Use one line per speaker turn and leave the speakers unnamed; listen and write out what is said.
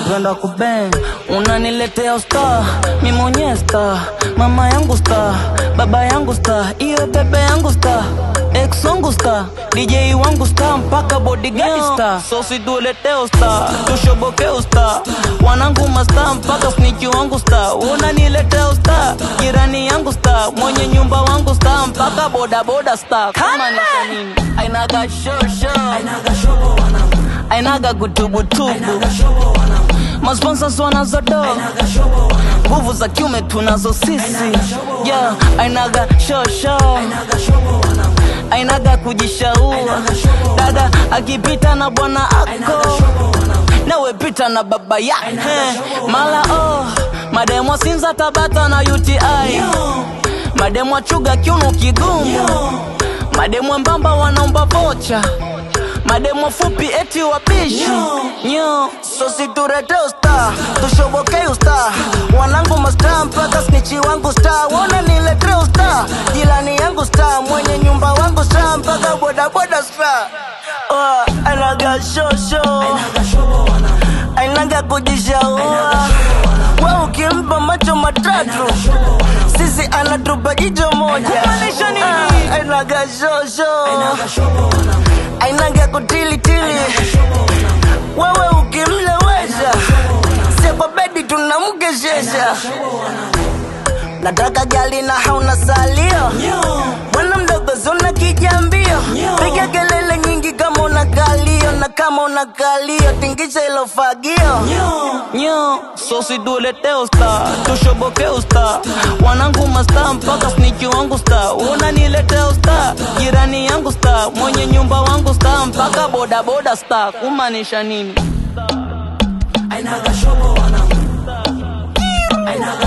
napenda kubeng unaniletea usta mi mwenyewe sta mama yangu sta baba yangu sta iyo bebe yangu sta ex wangu sta dj wangu sta mpaka bodyguard sta so situleteo sta tushobokeo sta wanangu masta mpaka sniki wangu sta unaniletea usta jirani yangu sta mwenye nyumba wangu sta mpaka bodaboda sta kama ni nini ainaga shosho ainaga gutubutubu masponsors wanazodo nguvu za kiume tunazo sisi yeah, ainaga shosho ainaga kujishaua dada akipita na bwana ako nawe pita na baba yake mala oh mademo sinza tabata na uti mademo chuga kiuno kigumu mademo mbamba wanaomba vocha mademo fupi eti wapishi nyo sositurete usta tushobokei usta wanangu masta mpaka snichi wangu sta wona nilete usta jilani yangu sta mwenye nyumba wangu sta mpaka bodaboda sta oh, anaga shosho ainaga kujishaua we ukimpa macho matatu sisi anatupa jicho moja Ah, ainaga shosho ainaga kutilitili wewe ukimlewesha sie kwa bedi tunamkeshesha nataka gali na hauna salio bwana mdogo zuna kijambio piga kelele nyingi kama una kalio na kama una kalio tingisha ilo fagio nyo sosiduleteo sta tushobokeo sta wanangu masta mpaka sniki wangu sta unanileteo sta jirani yangu sta mwenye nyumba wangu sta mpaka bodaboda sta kumaanisha nini
Ainaga shobo wanangu Ainaga